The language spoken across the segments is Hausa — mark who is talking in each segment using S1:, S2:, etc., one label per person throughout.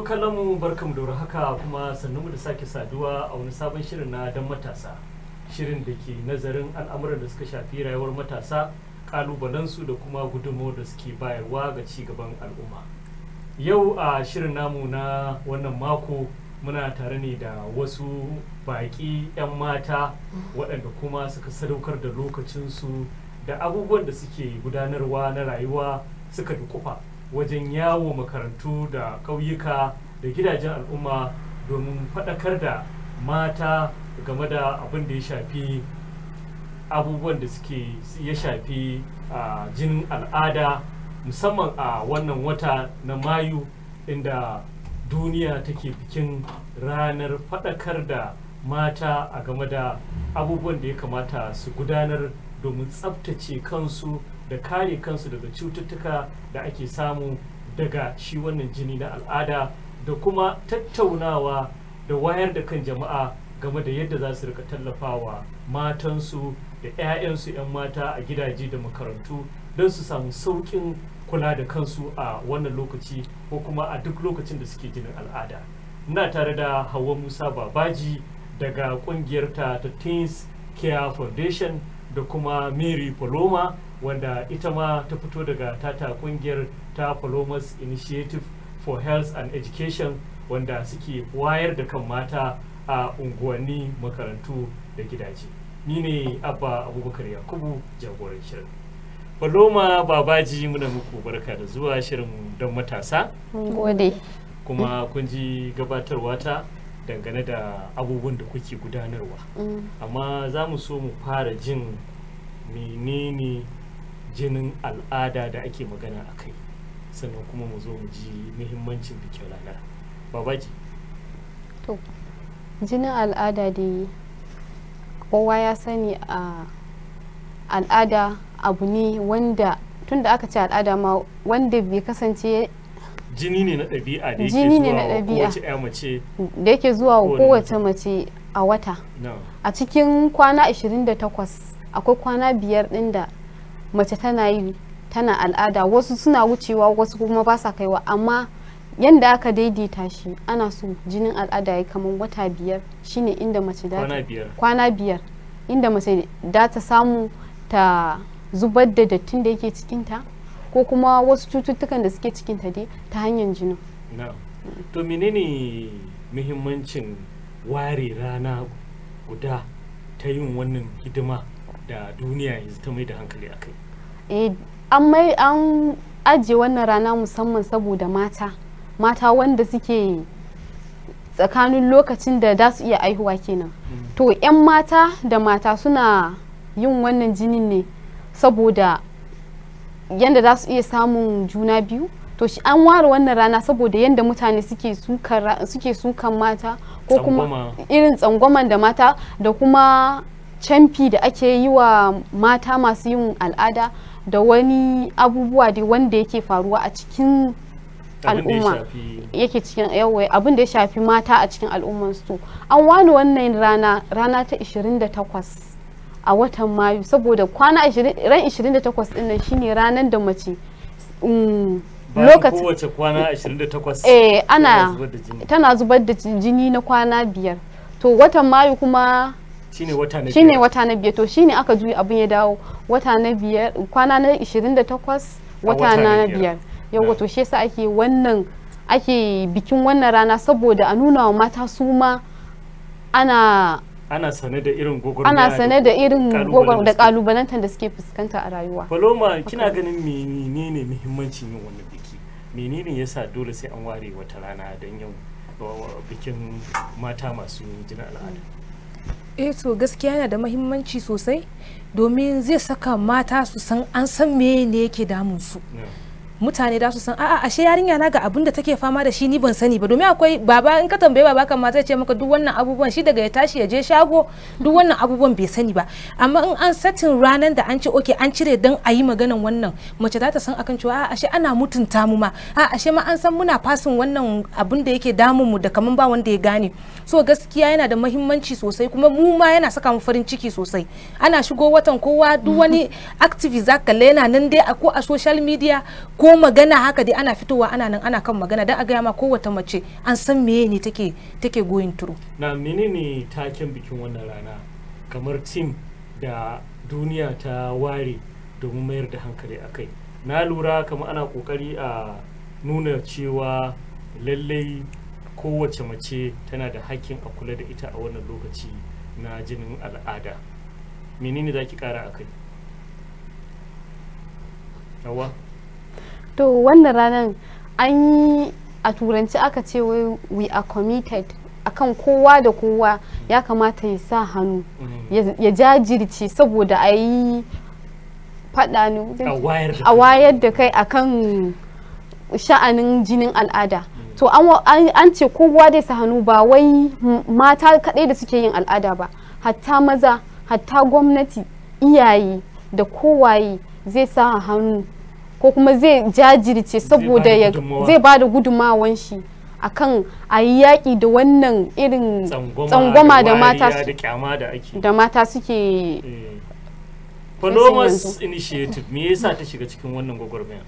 S1: kallonmu barkamu da haka kuma mu da sake saduwa a wani sabon shirin na dan matasa shirin da ke nazarin al'amuran da suka shafi rayuwar matasa kalubalensu da kuma gudunmawar da suke bayarwa ga ci gaban al'umma yau a shirin namu na wannan mako muna tare ne da wasu baƙi 'yan mata waɗanda kuma suka sadaukar da lokacinsu da abubuwan da suke gudanarwa na rayuwa suka dukufa wajen yawo makarantu da ƙauyuka da gidajen al'umma domin faɗakar da mata game da abin da ya shafi abubuwan da suke ya shafi a jinin al'ada musamman a wannan wata na mayu inda duniya take bikin ranar faɗakar da mata a game da abubuwan da ya kamata su gudanar domin tsabtace kansu da kare kansu daga cututtuka da ake samu daga shi wannan jini na al'ada da kuma tattaunawa da wayar da kan jama'a game da yadda za su rika tallafawa matansu da 'ya'yansu 'yan mata a gidaje da makarantu don su samu sauƙin kula da kansu a wannan lokaci ko kuma a duk lokacin da suke jinin al'ada ina tare da hawa musa babaji daga ƙungiyarta ta teens care foundation da kuma mary paloma wanda ita ma ta fito daga tata kungiyar ta palomas initiative for health and education wanda suke wayar da kan mata a unguwanni makarantu da gidaje ni ne abba abubakar yakubu jagoran shirin paloma babaji muna muku barka da zuwa shirin don matasa
S2: gode
S1: kuma kun ji gabatarwa ta dangane da abubuwan da kuke gudanarwa amma za mu so mu fara jin menene jinin al'ada da ake magana a kai sannan kuma mu zo mu ji muhimmancin bikin ranar babaji
S2: to jinin al'ada dai kowa ya sani a al'ada abu ne wanda tun da aka ce al'ada ma wanda bai kasance
S1: jini ne na ɗabi'a da
S2: Jini ne na
S1: yake zuwa
S2: ɗabi'a.
S1: kowace ya mace
S2: da yake zuwa wa
S1: Kowane
S2: kowace mace a wata
S1: na
S2: a cikin kwana 28 akwai kwana biyar ɗin da mace tana yi tana al'ada wasu suna wucewa wasu kuma ba sa kaiwa amma yanda aka daidaita shi ana so jinin al'ada ya kamar wata biyar shine inda mace da
S1: kwana biyar
S2: kwana biyar inda mace da ta samu ta zubar da dattin da yake cikinta ko kuma wasu cututtukan da suke cikinta dai ta hanyar jinin
S1: na to menene muhimmancin ware rana guda ta yin wannan hidima da duniya yanzu ta mai da hankali a kai
S2: eh an mai an ajiye wannan rana musamman saboda mata mata wanda suke tsakanin lokacin da za su iya aihuwa kenan to 'yan mata da mata suna yin wannan jinin ne saboda yadda za su iya samun juna biyu to shi an ware wannan rana saboda yadda mutane suke sukan ra- suke sukan mata ko kuma
S1: Tsangwama.
S2: irin tsangwaman da mata da kuma camfi da ake yi wa mata masu yin al'ada da wani abubuwa dai wanda yake faruwa a cikin
S1: abin da ya
S2: al'umma
S1: shafi
S2: yake cikin yawai abin da ya shafi mata a cikin al'ummarsu an wani wannan rana rana ta 28 a watan mayu saboda kwana 20 ran 28 din nan shine ranar da mace mm,
S1: bayan
S2: lokacin
S1: kowace kwana 28
S2: eh ana
S1: yana zubar da jini.
S2: tana zubar da jini na kwana biyar to watan mayu kuma
S1: shine wata na
S2: shine
S1: biyar.
S2: wata na biyar to shine aka juya abin ya dawo wata na biyar kwana na 28 wata
S1: wata na
S2: na
S1: biyar.
S2: biyar yawa
S1: Na.
S2: to shi yasa ake wannan ake bikin wannan rana saboda a nuna wa mata su ma ana
S1: ana sane da irin gwagwarmaya
S2: ana sane da irin
S1: kalubalen
S2: gwagwar da
S1: suke-
S2: kalubalantar da suke fuskanta a rayuwa
S1: Paloma kina ganin menene muhimmancin yin wannan biki menene yasa dole sai an ware wata rana don yin uh, bikin mata masu jinin al'ada
S3: eh to gaskiya yana da mahimmanci sosai domin zai saka mata su san an san me ne yake damun su
S1: Na.
S3: mutane da su san a'a ashe yarinya na ga abin da take fama da shi ni ban sani ba domin akwai baba in ka tambaye baba kan ma zai ce maka duk wannan abubuwan shi daga ya tashi ya je shago duk wannan abubuwan bai sani ba amma in an satin ranar da an ce oke an cire dan a yi maganan wannan mace za ta san akan cewa a'a ashe ana mutunta mu ma a'a ashe ma an san muna fasin wannan abin da yake damun mu da kaman ba wanda ya gane so gaskiya yana da mahimmanci sosai kuma mu ma yana saka mu farin ciki sosai ana shigo watan kowa duk wani activist zaka kalle yana nan dai a ko a social media ko ko magana haka dai ana fitowa ana nan ana kan magana don a gaya ma kowace mace an san meye ne take take going through
S1: na menene taken bikin wannan rana kamar tim da duniya ta ware domin mayar da hankali a kai na lura kamar ana kokari a nuna cewa lallai kowace mace tana da hakkin a kula da ita a wannan lokaci na jinin al'ada menene za ki kara a kai yawa
S2: to wannan ranar an yi a turanci aka ce wai we are committed akan kowa da kowa ya kamata ya sa hannu ya- ya jajirce saboda a yi faɗa ne
S1: a wayar da
S2: a wayar da kai akan sha'anin jinin al'ada to an wa- an an ce kowa dai sa hannu ba wai m- mata kaɗai da suke yin al'ada ba hatta maza hatta gwamnati iyaye da kowaye zai sa hannu ko kuma zai jajirce saboda ya
S1: gudunmawa.
S2: zai ba da gudunmawan shi akan a yi yaƙi da wannan irin
S1: tsangwama,
S2: tsangwama da mata
S1: wariya
S2: su-
S1: da kyama da ake
S2: da mata suke
S1: Eh.
S2: yanzu.
S1: Panomas Initiative me yasa ta shiga cikin wannan gwagwarmaya?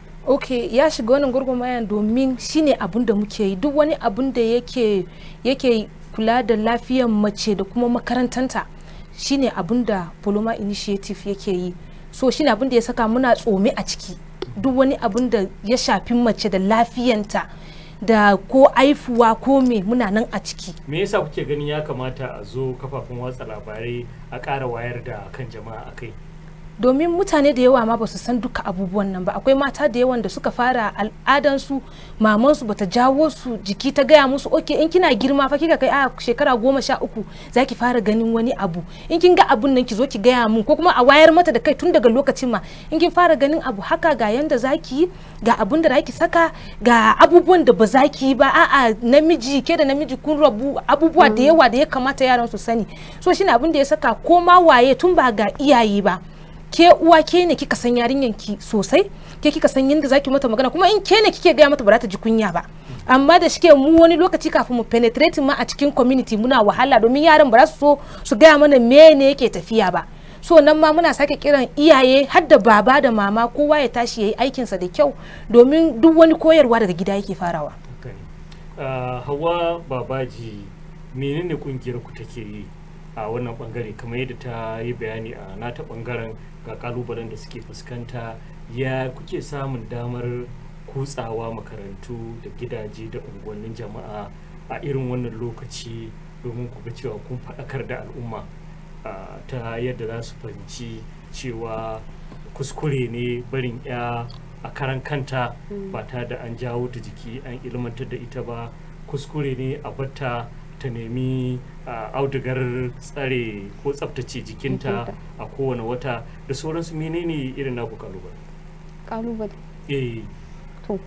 S3: ok ya shiga wannan gurgurmayan domin shine abun da muke yi duk wani abun da yake yake kula da lafiyar mace da kuma makarantanta shine abun da poloma initiative yake yi so shine abun da ya saka muna tsome a ciki duk wani abun da ya shafi mace da lafiyanta da ko aifuwa ko me muna nan a ciki
S1: Me yasa kuke ganin ya kamata a zo kafafen watsa labarai a ƙara wayar da kan jama'a a kai?
S3: domin mutane da yawa ma ba su san duka abubuwan nan ba akwai mata da yawan da suka fara al'adansu mamansu bata jawo su jiki ta gaya musu oke in kina girma fa kika kai a shekara goma sha uku za ki fara ganin wani abu in kin ga abun nan ki zo ki gaya mun ko kuma a wayar mata da kai tun daga lokacin ma in kin fara ganin abu haka ga yanda za ki yi ga abun da za ki saka ga abubuwan da ba za ki yi ba a'a namiji ke da namiji kun rabu abubuwa da yawa da ya kamata yaran su sani so shine abun da ya saka ko ma waye tun ba ga iyaye ba ke uwa ke ne kika san yarinyan ki sosai ke kika san yadda zaki mata magana kuma in ke ne kike gaya mata ba za ta ji kunya ba amma da shike mu wani lokaci kafin mu penetrate ma a cikin community muna wahala domin yaran ba za su so su gaya mana me ne yake tafiya ba so nan ma muna sake kiran iyaye har da baba da mama kowa ya tashi yayi aikinsa da kyau domin duk wani koyarwa daga gida yake farawa
S1: Haka ne. Ah, Hawa Babaji menene kungiyar ku take yi a wannan bangare kamar yadda ta yi bayani a nata bangaren ga kalubalen da suke fuskanta ya kuke samun damar kutsawa makarantu da gidaje da unguwannin jama'a a irin wannan lokaci domin ku ga cewa kun faɗakar da al'umma ah, ta yadda za su fahimci cewa kuskure ne barin ya a karan kanta ba ta da an jawo ta jiki an ilmantar da ita ba kuskure ne a batta ta nemi ah, audugar tsare ko tsaftace jikinta
S2: Jikinta.
S1: a kowane wata da sauransu menene irin naku kalubale
S2: kalubale
S1: eh
S2: to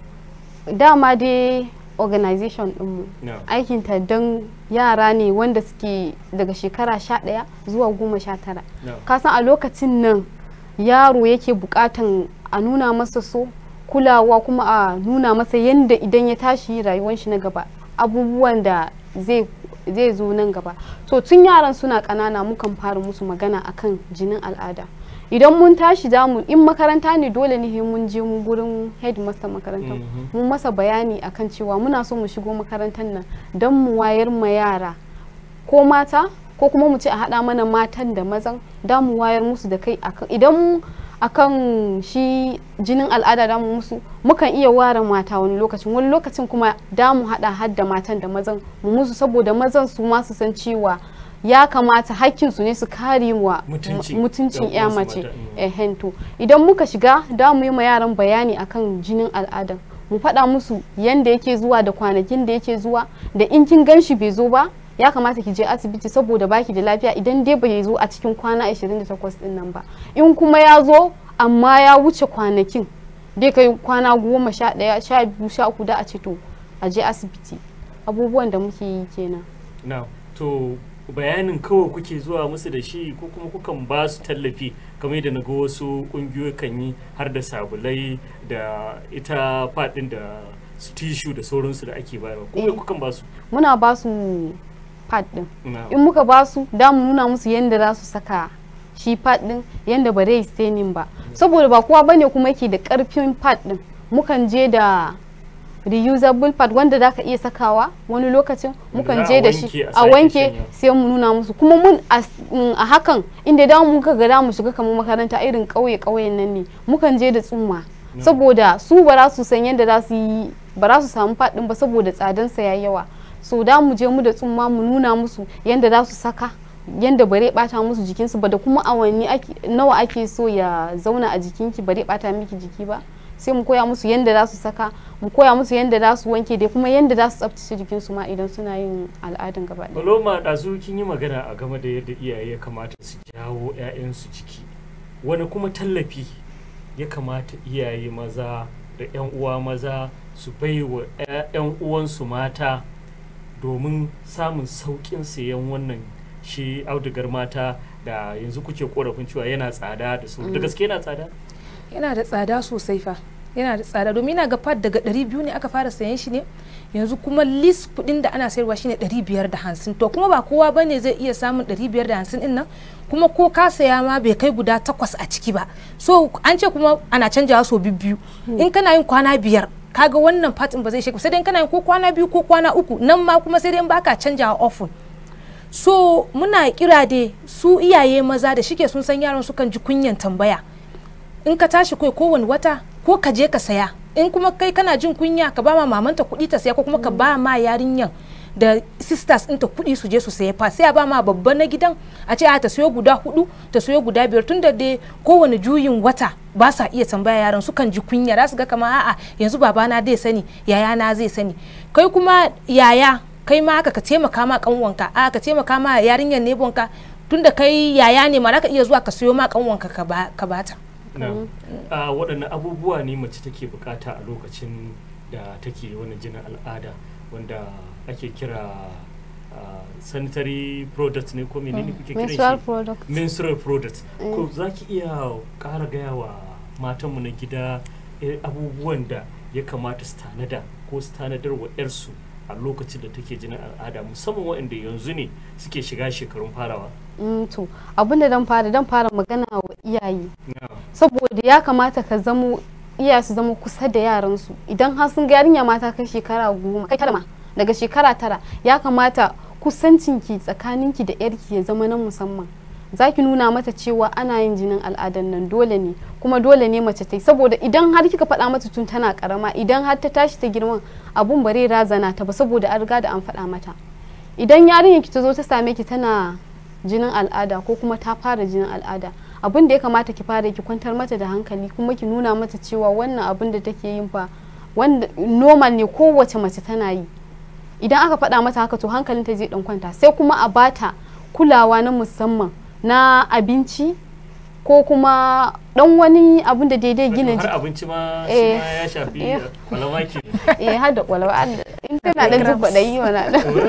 S2: dama dai organization ɗinmu
S1: na
S2: aikinta don yara ne wanda suke daga shekara sha ɗaya zuwa goma sha tara
S1: na
S2: kasan a lokacin nan yaro yake bukatan a nuna masa so kulawa kuma a nuna masa yadda idan ya tashi rayuwar shi na gaba abubuwan da zai zai zo nan gaba to tun yaran suna ƙanana mukan fara musu magana akan jinin al'ada idan mun tashi zamu in makaranta ne dole ne sai mun je mu gurin headmaster makarantar
S1: Mhm.
S2: mun masa bayani akan cewa muna so mu shigo makarantar nan don mu wayar ma yara ko mata ko kuma mu ce a haɗa mana matan da mazan da mu wayar musu da kai akan idan akan shi jinin al'ada da mu musu mukan iya ware mata wani lokacin wani lokacin kuma da mu haɗa har da matan da mazan mu musu saboda mazan su ma su san cewa ya kamata hakkinsu ne su kare wa
S1: Mutunci.
S2: mutuncin
S1: Yan
S2: ya
S1: uwansu
S2: mace
S1: mata, mm.
S2: ehen to idan muka shiga da mu yi ma yaran bayani akan jinin al'adan mu faɗa musu yanda yake zuwa da kwanakin da yake zuwa da in kin gan shi bai zo ba ya kamata ki je asibiti saboda baki da lafiya idan dai bai zo a cikin kwana 28 din nan ba in kuma ya zo amma ya wuce kwanakin dai kai kwana goma sha ɗaya sha biyu sha uku da a ce to a je asibiti abubuwan da muke yi kenan
S1: na to bayanin kawai kuke zuwa musu da shi ko kuma kukan ba su tallafi kamar yadda na ga wasu kungiyoyi kan yi har da sabulai da ita fadin da su tishu da sauransu da ake bayarwa ko me
S2: Eh.
S1: kukan ba su
S2: muna ba su pad din
S1: na
S2: in muka ba su da mu nuna musu yadda za su saka shi pad din yadda ba zai stenin ba saboda ba kowa bane kuma yake da karfin pad din mukan je da reusable pad wanda za ka iya sakawa wani lokacin mukan
S1: za a
S2: je da
S1: wanke
S2: shi
S1: a
S2: a
S1: sake
S2: wanke
S1: shanya.
S2: sai mu nuna musu kuma mun a s- mm, a hakan inda da mu ga da mu shiga kamar makaranta irin ƙauye ƙauyen nan ne mukan je da tsumma saboda su ba za su san yadda za su yi ba za su samu faɗin ba saboda tsadansa ya yawa so da mu je mu da tsumma mu nuna musu yadda za su saka yadda bare bata musu jikinsu ba da kuma awanni ake- nawa ake so ya zauna a jikinki bare bata miki jiki ba sai mu koya musu yadda za su saka mu koya musu yadda za su wanke da kuma yadda za su tsaftace jikinsu ma idan suna yin al'adan gaba ɗaya.
S1: Paloma ɗazu kin yi magana a game da yadda iyaye ya kamata su jawo 'ya'yansu ciki wani kuma tallafi ya kamata iyaye maza da 'yan uwa maza su bai wa 'yan uwansu mata domin samun sauƙin sayan wannan shi audugar mata da yanzu kuke korafin cewa yana tsada da su da gaske yana tsada
S3: yana da tsada sosai fa yana da tsada domin ina ga pad daga 200 ne aka fara sayan shi ne yanzu kuma list kudin da ana sayarwa shine 550 to kuma ba kowa bane zai iya samun 550 din nan kuma ko ka saya ma bai kai guda takwas a ciki ba so an ce kuma ana canjawa so biyu in kana yin kwana biyar kaga wannan fatin ba zai sheka sai dai in kana yin ko kwana biyu ko kwana uku nan ma kuma sai dai in baka canjawa often so muna kira dai su iyaye maza da shike sun san yaran sukan ji kunyan tambaya in ka tashi kai kowane wata ko ka je ka saya in kuma kai kana jin kunya ka ba ma mamanta kuɗi ta saya ko kuma ka ba ma yarinyan da sisters ɗinta kuɗi su je su saya fa sai a ba ma babban na gidan a ce a ta sayo guda hudu ta sayo guda biyar tunda dai kowane juyin wata ba sa iya tambaya yaran sukan ji kunya za su ga kama a'a yanzu babana zai sani yayana zai sani kai kuma yaya kai ma haka ka taimaka ma kanwanka a ka taimaka ma yarinyar nebonka tunda kai yaya ne ma za ka iya zuwa ka sayo ma kanwanka ka ba- ka bata
S1: na a waɗanne abubuwa ne mace take bukata a lokacin da take wani jinin al'ada wanda ake kira ah, sanitary product ne ko menene kuke kiran
S2: menstrual
S1: shi
S2: product
S1: menstrual product ko za ki iya ƙara gaya wa matanmu na gida eh, abubuwan da ya kamata su tanada ko su tanadar wa 'yarsu a lokacin da take jinin al'ada musamman waɗanda yanzu ne suke shiga shekarun farawa
S2: Mm, to abin da dan fara dan fara magana wa iyaye
S1: na
S2: saboda ya kamata ka zamo iyaye su zama kusa da yaransu idan har sun ga yarinya mata kai shekara goma kai tara ma daga shekara tara ya kamata kusancinki tsakaninki da yarki ya zama na musamman za ki nuna mata cewa ana yin jinin al'adan nan dole ne kuma dole ne mace ta yi saboda idan har kika faɗa mata tun tana karama idan har ta tashi ta girman abun bare razana ta ba saboda an riga da an faɗa mata idan yarinyar ki ta zo ta same ki tana jinin al'ada ko kuma ta fara jinin al'ada abin da ya kamata ki fara ki kwantar mata da hankali kuma ki nuna mata cewa wannan abin da take yin fa wanda normal ne kowace mace tana yi idan aka faɗa mata haka to hankalinta zai dan kwanta sai kuma a bata kulawa na musamman na abinci ko kuma dan wani abin da daidai gina
S1: har
S2: jiki
S1: abinci ma shi
S2: Eh.
S1: ma ya shafi
S2: Eh.
S1: kwalama ke
S2: eh har da kwalwa in tana dan jin kwaɗayi wana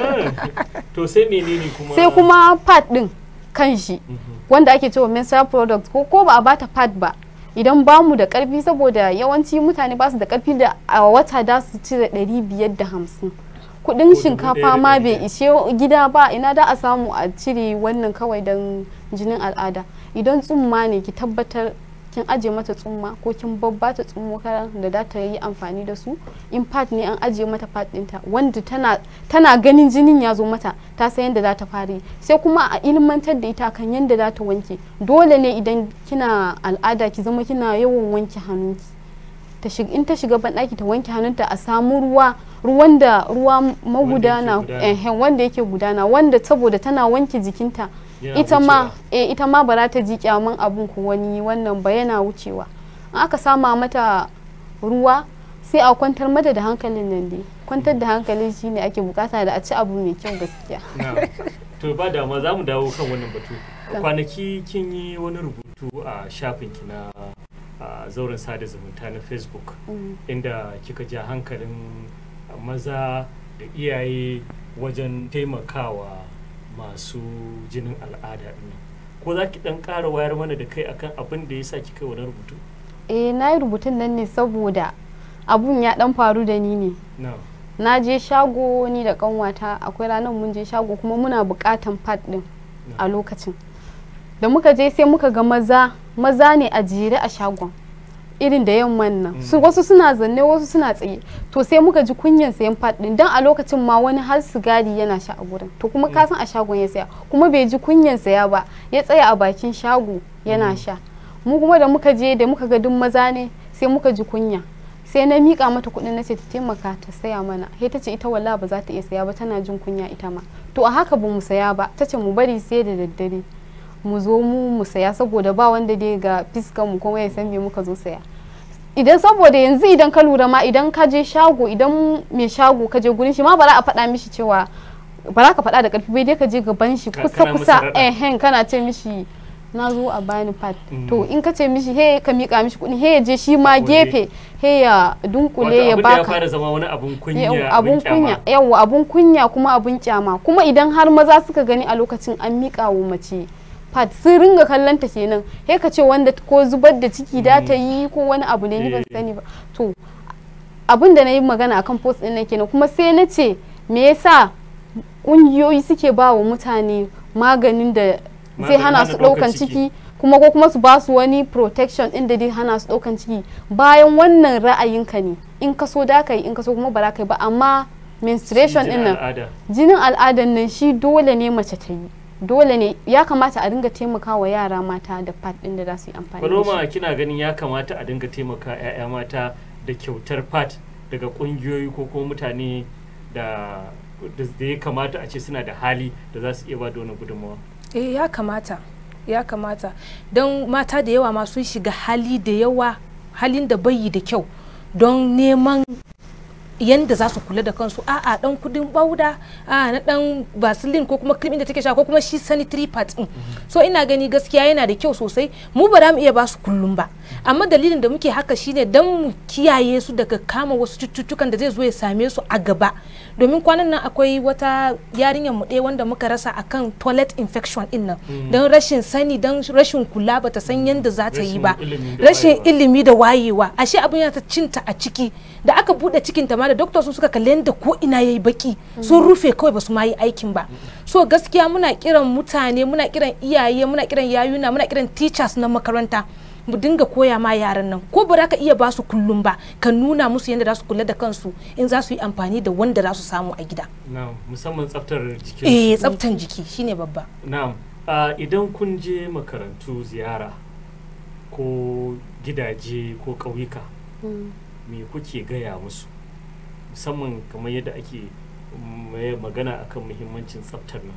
S1: to sai menene kuma
S2: sai kuma pad din kanshi
S1: Mhm.
S2: wanda ake cewa menstrual product ko ko ba a bata pad ba idan ba mu da karfi saboda yawanci mutane ba su da karfi da a wata da su cire ɗari biyar da hamsin kudin
S1: dubu
S2: shinkafa
S1: ɗaya da
S2: ma
S1: ɗari
S2: bai
S1: biyar.
S2: ishe gida ba ina da a samu a cire wannan kawai don jinin al'ada idan tsumma ne ki tabbatar kin aje mata tsumma ko kin babbata tsummo karan da za ta yi amfani da su in pad ne an aje mata pad ɗinta wanda tana tana ganin jinin ya zo mata ta san yadda za ta fara yi sai kuma a ilmantar da ita kan yadda za ta wanke dole ne idan kina al'ada ki zama kina yawan wanke hannunki ta shiga in ta shiga banɗaki ta wanke hannunta a samu ruwa ruwan da ruwa magudana
S1: gudana.
S2: eh, wanda yake gudana wanda saboda tana wanke jikinta
S1: Yana
S2: ita ma
S1: wucewa.
S2: eh, ita ma ba za ta ji kyaman abun ko wani wannan ba yana wucewa in aka sama mata ruwa sai a kwantar mata da hankalin nan dai kwantar da hankali shine ake bukata da a ci abu mai kyau gaskiya
S1: Na. to ba dama za mu dawo kan wannan batu kwanaki kin yi wani rubutu a shafinki na a zauren sada zumunta na facebook
S2: Mm.
S1: inda kika ja hankalin maza da iyaye wajen taimakawa masu jinin al'ada ɗin ko za ki ɗan ƙara wayar mana da kai akan abin da ya sa kika yi wani rubutu
S2: eh na yi rubutun nan ne saboda abun ya dan faru da ni ne
S1: na
S2: na je shago ni da kanwata akwai ranar mun je shago kuma muna bukatan pad din a lokacin da muka je sai muka ga maza maza ne a jere a shagon irin da yamman nan su wasu suna zanne wasu suna tsaye to sai muka ji kunyan sayan pad din dan a lokacin ma wani har sigari yana sha a gurin to kuma ka san a shagon ya saya kuma bai ji kunyan saya ba ya tsaya a bakin shago yana sha mu kuma da muka je da muka ga duk maza ne sai muka ji kunya sai na mika mata kuɗin na ce ta taimaka ta saya mana sai ta ce ita wallahi ba za ta iya saya ba tana jin kunya ita ma to a haka ba mu saya ba ta ce mu bari sai da daddare mu zo mu mu saya saboda ba wanda dai ga fiskan mu kuma ya san me muka zo saya idan saboda yanzu idan ka lura ma idan ka je shago idan mai shago ka je gurin shi ma ba za a faɗa mishi cewa ba za ka faɗa da ƙarfi bai dai ka je gaban shi
S1: Ka-
S2: kusa
S1: kana
S2: kusa
S1: masa raɗa.
S2: ehen kana ce mishi na zo a bani pad
S1: Mm.
S2: to in ka ce mishi he ka mika mishi kuɗi he ya je shi ma
S1: Waje.
S2: gefe he ya dunkule
S1: wato
S2: ya
S1: abin da ya
S2: baka
S1: fara zama wani abun kunya
S2: Yau,
S1: abun
S2: abun kunya
S1: kyama
S2: yawa abun kunya kuma abun kyama kuma idan har maza suka gani a lokacin an miƙa wa mace pad sun ringa kallon ta kenan he ka ce wanda ko zubar da ciki da ta yi ko wani abu ne ni ban
S1: Eh.
S2: sani ba to abin da na yi magana akan post din nan kenan kuma sai na ce me yasa ƙungiyoyi suke ba wa mutane maganin da zai
S1: Maganin
S2: hana
S1: hana
S2: su
S1: ɗaukar
S2: ɗaukan
S1: ciki.
S2: ciki kuma ko kuma su ba su wani protection din da zai hana su ɗaukan ciki bayan wannan ra'ayinka ne in ka so da ka yi in ka so kuma ba za ka yi ba amma menstruation din nan
S1: al'ada
S2: jinin al'adan nan shi dole ne mace ta yi dole ne ya kamata a dinga taimakawa yara mata da pad din da za su yi amfani da
S1: Paloma
S2: shi
S1: kina ganin ya kamata a dinga taimaka 'ya'ya mata da kyautar fat daga kungiyoyi ko kuma mutane da da da ya kamata a ce suna da hali da za su iya ba da wani gudunmawa
S3: eh ya kamata ya kamata don mata da yawa ma sun shiga hali da yawa halin da bai yi da kyau don neman yanda za su kula da kansu a'a dan kudin bauda a na dan vaseline ko kuma cream da take sha ko kuma shi sanitary pad din so ina gani gaskiya yana da kyau sosai mu ba za mu iya ba su kullum ba amma dalilin da muke haka shine dan mu kiyaye su daga kama wasu cututtukan da zai zo ya same su a gaba domin kwanan nan akwai wata yarinyar mu ɗaya wanda muka rasa akan toilet infection din nan don rashin sani don rashin kula bata san yanda za ta yi ba
S1: Rashin ilimi da
S3: rashin
S1: wayewa.
S3: ilimi da wayewa ashe abin yana ta cinta a ciki da aka bude cikin ta ma da doctor sun suka kalli yadda ko ina yayi baki sun rufe kawai basu ma yi aikin ba so gaskiya muna kiran mutane muna kiran iyaye muna kiran yayuna muna kiran teachers na makaranta mu dinga koya ma yaran nan ko ba za ka iya ba su kullum ba ka nuna musu yadda za su kula da kansu in za su yi amfani da wanda za su samu a gida
S1: na musamman tsaftar jikin
S3: eh tsaftan jiki shine babba
S1: na'am a idan kun je makarantu ziyara ko gidaje ko ƙauyuka me kuke gaya musu musamman kamar yadda ake mai magana akan muhimmancin tsaftar nan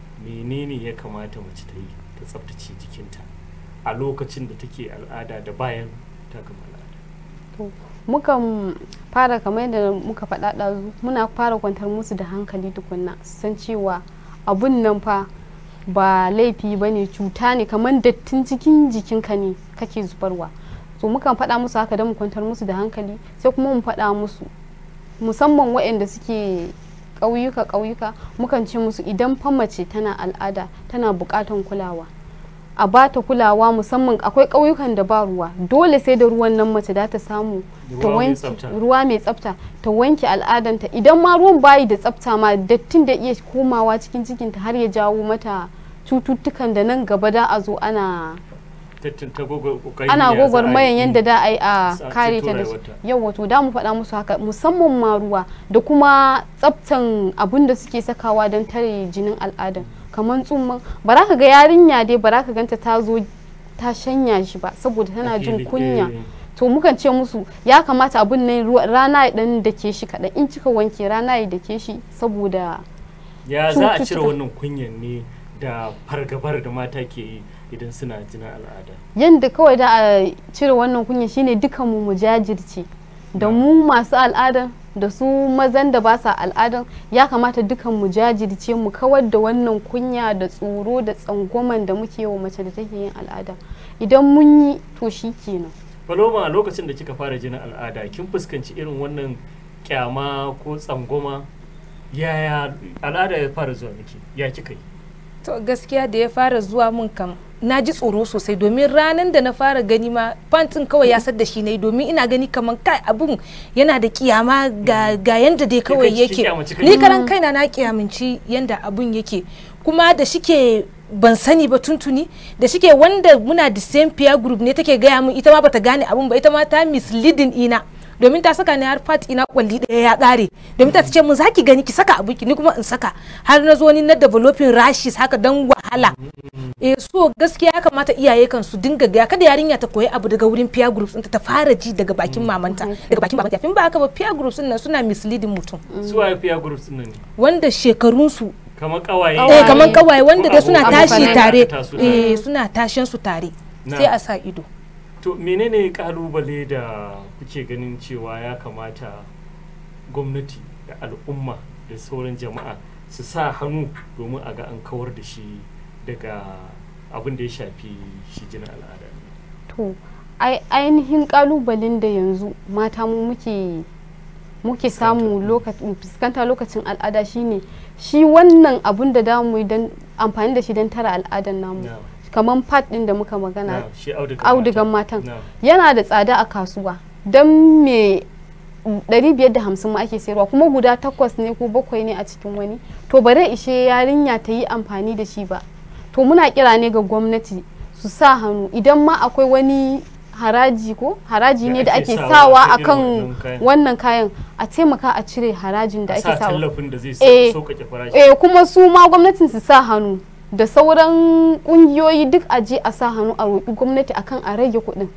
S1: menene ya kamata mace ta yi ta tsaftace jikinta a lokacin da take al'ada da bayan ta gama al'ada
S2: mukan fara kamar yadda muka faɗa ɗazu muna fara kwantar musu da hankali tukunna su san cewa abun nan fa ba laifi ba ne cuta ne kamar dattin cikin jikinka ne kake zubarwa so mukan faɗa musu haka don mu kwantar musu da hankali sai kuma mu faɗa musu musamman waɗanda suke ƙauyuka ƙauyuka mukan ce musu idan fa mace tana al'ada tana buƙatan kulawa a ba ta kulawa musamman akwai ƙauyukan da ba ruwa dole sai da ruwan nan mace da ta samu ta
S1: Ruwa mai
S2: wanke
S1: tsafta.
S2: ruwa mai tsafta ta wanke al'adanta idan ma ruwan bayi da tsafta ma dattin da iya komawa cikin cikinta har ya jawo mata cututtukan da nan gaba da a zo ana
S1: Tattin ta gogo- kokari
S2: ana
S1: ya za a yi.
S2: gwagwarmayan yadda da a yi a
S1: Sa-
S2: kare
S1: ceto
S2: ta da shi
S1: rayuwarta.
S2: yau wato da mu faɗa musu haka musamman ma ruwa da kuma tsaftan abun da suke sakawa don tare jinin al'adan kamar tsumman ba za ka ga yarinya dai ba za ka ganta ta zo ta shanya shi ba saboda tana
S1: A
S2: jin
S1: fili,
S2: kunya
S1: eh.
S2: to mukan ce musu ya kamata abun nan ruwa- rana ya dan dake shi kaɗan in kika wanke rana ya dake shi saboda
S1: ya za a cire
S2: cututtuka.
S1: wannan kunyan ne da fargabar da mata ke yi idan suna jinin al'ada
S2: yadda kawai da a cire wannan kunya shine dukanmu mu jajirce da mu masu al'adan da su mazan da ba sa al'adan ya kamata dukan mu jajirce mu kawar da wannan kunya da tsoro da tsangwaman da muke wa mace da take yin al'ada idan mun yi to shi kenan
S1: Paloma a lokacin da kika fara jinin al'ada kin fuskanci irin wannan kyama ko tsangwama yaya al'ada ya fara zuwa miki ya kika yi
S3: to gaskiya da ya fara zuwa mun kam na ji tsoro sosai domin ranar da na fara gani ma fantin kawai ya da shi ne domin ina gani kamar kai abun yana da kiyama ga, ga yanda dai kawai
S1: kanki kin
S3: yake
S1: kyamaci kanki?
S3: ni karan kaina na kiyaminci yanda abun yake kuma da shike ban sani ba tuntuni da shike wanda muna the same peer group ne take gaya min ita ma bata gane abun ba ita ma ta misleading ina domin ta saka ni har part ina kwalli daya ya kare domin ta ce mun zaki gani ki saka abuki ni kuma in saka har na zo ni na developing rashes haka dan wahala eh so gaskiya ya kamata iyaye kan su dinga ga kada yarinya ta koyi abu daga wurin peer groups ɗinta ta fara ji daga bakin mamanta daga bakin babanta fin ba haka ba peer groups nan suna misleading mutum
S1: su waye peer groups nan ne
S3: wanda shekarunsu
S1: kamar kawaye
S3: eh kaman kawaye wanda dai suna
S1: Abokan
S3: tashi
S1: da
S3: tare
S1: aka taso tare.
S3: eh suna tashin su tare
S1: Na.
S3: sai a sa ido
S1: to menene kalubale da kuke ganin cewa ya kamata gwamnati da al'umma da sauran jama'a su sa hannu domin a ga an kawar da shi daga abin da ya shafi shi jinin al'ada
S2: to ai- ainihin kalubalen da yanzu mata mu muke muke samu lokacin fuskanta lokacin al'ada shine shi wannan abun da damu yi don amfani da shi don tara al'adan namu
S1: Na.
S2: kamar pad din da muka magana
S1: Na, shi audugan
S2: audugan
S1: mata.
S2: matan
S1: Na.
S2: yana da tsada a kasuwa don me 550 ma ake sayarwa kuma guda takwas ne ko bakwai ne a cikin wani to bare ishe yarinya ta yi amfani da shi ba to muna kira ne ga gwamnati su sa hannu idan ma akwai wani haraji ko haraji
S1: Da
S2: ne da
S1: ake
S2: ake
S1: sawa
S2: sawa
S1: akan irin
S2: akan
S1: wannan kayan.
S2: wannan kayan a taimaka a cire harajin da
S1: a
S2: ake
S1: sa
S2: sawa
S1: tallafin da zai
S2: Eh,
S1: sauƙaƙe farashi
S2: eh kuma su ma gwamnatin su sa hannu da sauran kungiyoyi duk a je a sa hannu a roƙi gwamnati akan a rage kuɗin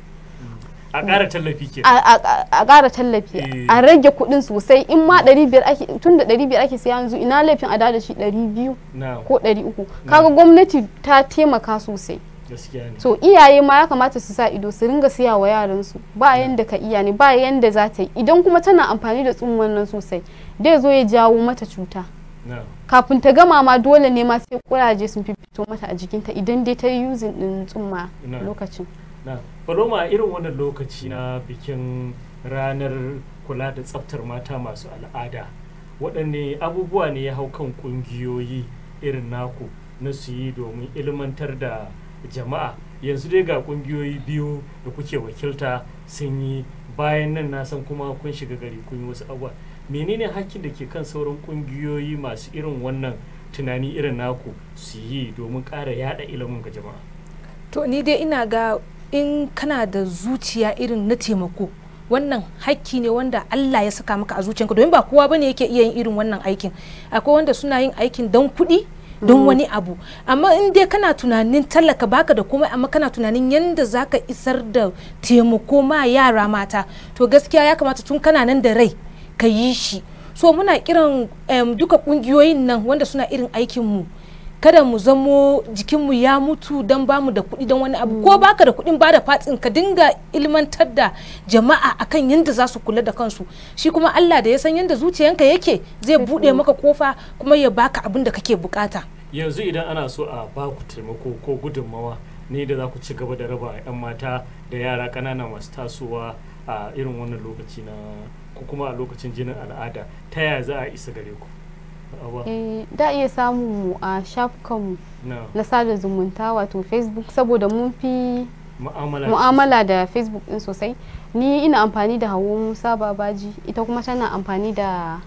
S1: a ƙara tallafi ke
S2: a- a a ƙara tallafi
S1: Eh.
S2: a rage kuɗin sosai in ma 500 ake tun da 500 ake siya yanzu ina laifin a da shi 200
S1: na
S2: ko 300 kaga gwamnati ta taimaka sosai
S1: gaskiya ne
S2: so iyaye ma ya kamata su sa ido su ringa siya wa yaransu ba yanda ka iya ne ba yanda za ta yi idan kuma tana amfani da tsumman nan sosai dai zo ya jawo mata cuta
S1: na
S2: kafin ta gama ma dole ne ma sai kuraje sun fito mata a jikinta idan dai ta yi using din tsumma
S1: Na.
S2: lokacin
S1: na paloma irin wannan lokaci na bikin ranar kula da tsaftar mata masu al'ada waɗanne abubuwa ne ya hau kan ƙungiyoyi irin naku na su yi domin ilmantar da jama'a yanzu dai ga ƙungiyoyi biyu da kuke wakilta sun yi bayan nan na san kuma kun shiga gari kun yi wasu abubuwa menene hakkin da ke kan sauran ƙungiyoyi masu irin wannan tunani irin naku su yi domin ƙara yada ilimin ga jama'a
S3: to ni dai ina ga in kana da zuciya irin na taimako wannan hakki ne wanda Allah ya saka maka a zuciyanka domin ba kowa bane yake iya yin irin wannan aikin akwai wanda suna yin aikin don kuɗi don wani abu amma in dai kana tunanin tallaka baka da komai amma kana tunanin yanda zaka isar da taimako ma yara mata to gaskiya ya kamata tun kana nan da rai ka yi shi so muna kiran em, duka kungiyoyin nan wanda suna irin aikin mu kada mu zamo jikinmu ya mutu don bamu da kuɗi don wani abu ko baka da kuɗin bada fatsin ka dinga ilmantar da jama'a akan yadda za su kula da kansu shi kuma Allah da ya san yadda zuciyanka yake zai buɗe maka kofa kuma ya baka abin da kake bukata
S1: yanzu idan ana so a ba ku taimako ko gudunmawa ne da za ku ci gaba da raba 'yan mata da yara ƙanana masu tasowa a irin wannan lokaci na ko kuma a lokacin jinin al'ada ta yaya za a isa gare ku Awa,
S2: eh da iya samun mu a shafukanmu
S1: na
S2: na sada zumunta wato facebook saboda mun fi
S1: mu'amala da
S2: mu'amala da facebook din sosai ni ina amfani da hawo musa babaji ita kuma tana amfani da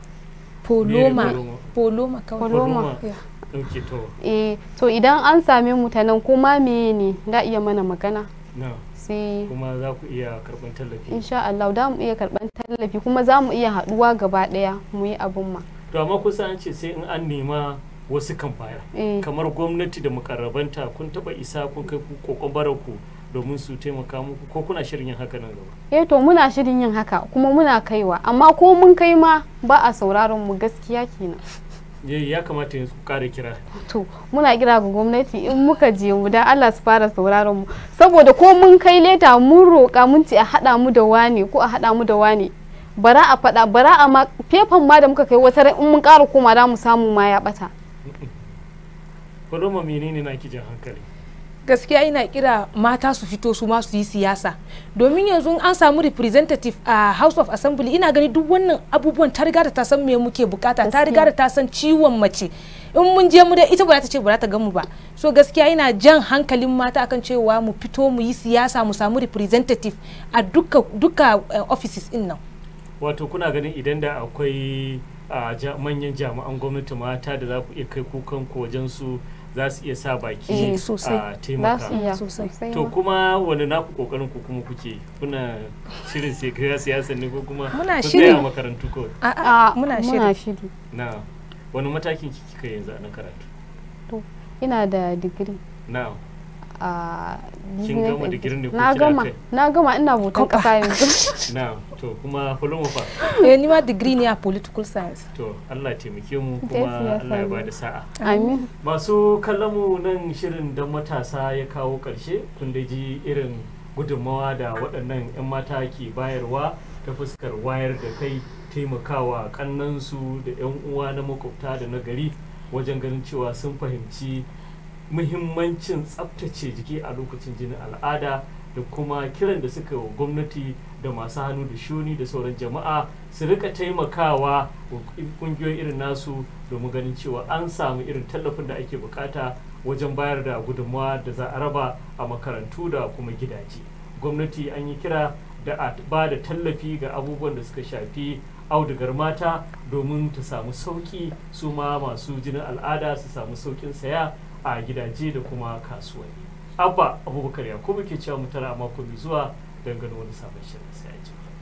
S3: poloma
S1: Poloma?
S3: poloma kawai
S2: Poloma.
S1: Poloma.
S3: Yeah.
S1: ɗauke to
S2: eh to idan an same mu ta nan ko ma meye ne da iya mana magana
S1: na
S2: sai
S1: kuma za ku iya karɓar tallafi
S2: insha Allah da mu iya karban tallafi kuma za mu iya haɗuwa gaba ɗaya mu yi abun ma
S1: to amma kusa an ce sai in an nema wasu kan bayar
S2: eh
S1: kamar gwamnati da mukarrabanta kun taba isa kun kai ku kokon ku domin su taimaka muku ko kuna shirin yin haka nan gaba
S2: eh to muna shirin yin haka kuma muna kaiwa amma ko mun kai ma ba a sauraron mu gaskiya kenan
S1: ya ya kamata yanzu ku kare kira
S2: to muna kira ga gwamnati in muka je mu dan Allah su fara sauraron mu saboda ko mun kai leta mun roƙa mun ce a haɗa mu da wane ko a haɗa mu da wane bara a faɗa bara a ma fefan ma da muka kai wata ran in mun ƙara koma da mu samu ma ya ɓata
S1: Faloma menene na ki jan hankali
S3: gaskiya ina kira mata su fito su ma su yi siyasa domin yanzu in an samu representative a house of assembly ina gani duk wannan abubuwan ta riga da ta san me muke bukata ta riga da ta san ciwon mace in mun je mu da ita ba za ta ce ba za ta gamu ba so gaskiya ina jan hankalin mata akan cewa mu fito mu yi siyasa mu samu representative a duka duka eh, offices din nan
S1: wato kuna ganin idan da akwai a ja- manyan jami'an gwamnati mata da za ku iya kai kukan ku wajen su za su iya sa baki
S3: Eh, sosai.
S1: a
S2: za
S1: taimaka
S2: su iya
S3: Sosai.
S2: sosai
S1: to
S2: ma.
S1: kuma wani naku kokarin ku kuma kuke kuna shirin sai ga siyasa ne ko kuma
S3: Muna
S1: ku
S3: shiri.
S1: tsaya a makarantu kawai
S3: a'a
S2: a
S3: muna
S2: muna
S3: shiri
S2: shiri
S1: na wani matakin kika yanzu a na karatu
S2: ina da digiri
S1: na
S2: a
S1: Kin
S2: business
S1: gama digirin ne ko
S2: na
S1: kina
S2: gama
S1: kai?
S2: na gama ina bautan
S3: Kofa.
S2: kasa yanzu
S1: na to kuma fulmu fa
S3: eh ni ma degree ne a political science
S1: to Allah ya taimake mu
S2: Yes,
S1: kuma
S2: yes,
S1: Allah ya
S2: amin.
S1: bada sa'a
S2: amin
S1: masu kallon mu nan shirin don matasa ya kawo ƙarshe kun da ji irin gudunmawa da waɗannan 'yan mata ke bayarwa ta fuskar wayar da kai taimakawa kannansu da 'yan uwa na makwabta da na gari wajen ganin cewa sun fahimci muhimmancin tsabtace jiki a lokacin jinin al'ada da kuma kiran da suka wa gwamnati da masu hannu da shuni da sauran jama'a su rika taimakawa wa kungiyoyi irin nasu domin ganin cewa an samu irin tallafin da ake bukata wajen bayar da gudunmawa da za a raba a makarantu da kuma gidaje gwamnati an yi kira da a ba da tallafi ga abubuwan da suka shafi audugar mata domin ta samu sauki su ma masu jinin al'ada su samu saukin saya a gidaje da kuma kasuwanni abba abubakar yakubu ke cewa mu tara a mako mai zuwa don ganin wani sabon shirin sai a jima